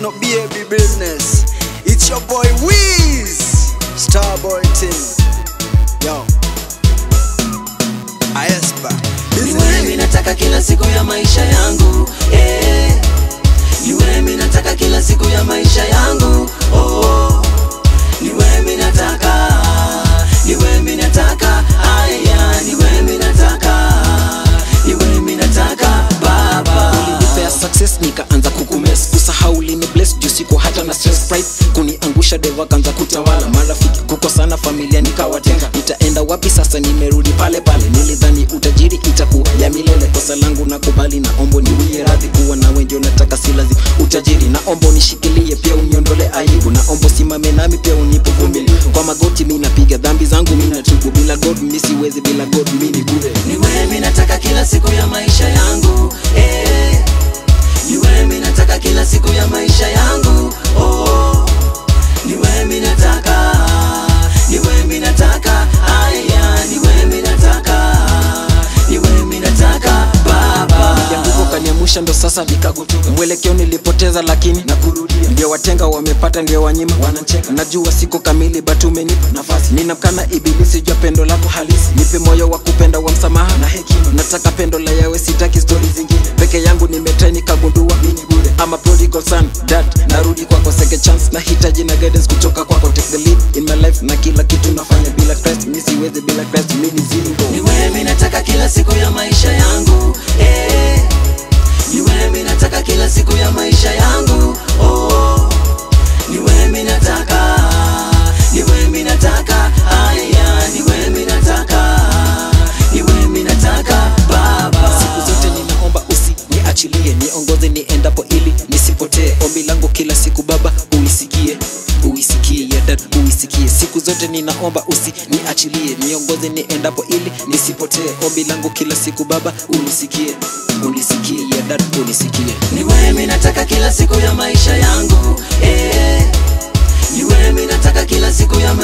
no baby business. It's your boy Wiz, Starboy Team. Yo, Aespa. Ni wewe mimi nataka kila siku ya maisha yangu eh. Ni wewe mimi nataka kila siku ya maisha yangu oh. Ni wewe mimi nataka Ni wewe mimi nataka aya Ni wewe mimi nataka Ni wewe mimi nataka baba ulinipea success nikaanza kukumes kusahau lini bless juu siko hata na stress pride kuniangusha deva kanza kutawala marafiki kukosana familia nikawatenga nitaenda wapi sasa nimerudi pale pale nilidhani utajiri itakuwa ya milele kosa langu nakubali na ombo niwie radhi kuwa na wenjo nataka si lazima utajiri na ombo nishikilie pia uniondole aibu na ombo simame nami pia unipe vumilivu kwa magoti mi napiga dhambi zangu mi natubu bila god mi siwezi bila god mi ni bure Ni wewe mimi nataka kila siku ya maisha yangu eh. Ni wewe mimi nataka kila siku ya maisha yangu oh. Ni wewe mimi nataka Ni wewe mimi nataka aya Ni wewe mimi nataka Ni wewe mimi nataka baba yanguko kaniamusha ndo sasa nikagutuka mwelekeo nilipoteza lakini nakurudia ndio watenga wamepata ndio wanyima wanacheka najua siko kamili but umenipa nafasi ninamkana ibilisi jua pendo lako halisi nipe moyo wa kupenda wa msamaha na hekima nataka pendo la yawe sitaki stori zingine peke yangu nimetrai nikagundua mini bure ama prodigal son dad narudi kwako second chance nahitaji na guidance kutoka kwako take the lead in my life na kila kitu nafanya bila Christ mi siwezi bila Christ mi ni zero Ni wewe mimi nataka kila siku ya maisha yangu eh. Ni wewe mimi nataka kila siku ya maisha yangu oh. Ni wewe mimi nataka Ni wewe mimi nataka aya Ni wewe mimi nataka Ni wewe mimi nataka baba siku zote ninaomba usi niachilie niongoze niendapo ili nisipotee ombi langu kila siku baba uisikie uisikie dad uisikie siku zote ninaomba usi niachilie niongoze niendapo ili nisipotee ombi langu kila siku baba unisikie unisikie dad unisikie Ni wewe mimi nataka kila siku ya maisha yangu eh. Ni wewe mimi nataka kila siku ya maisha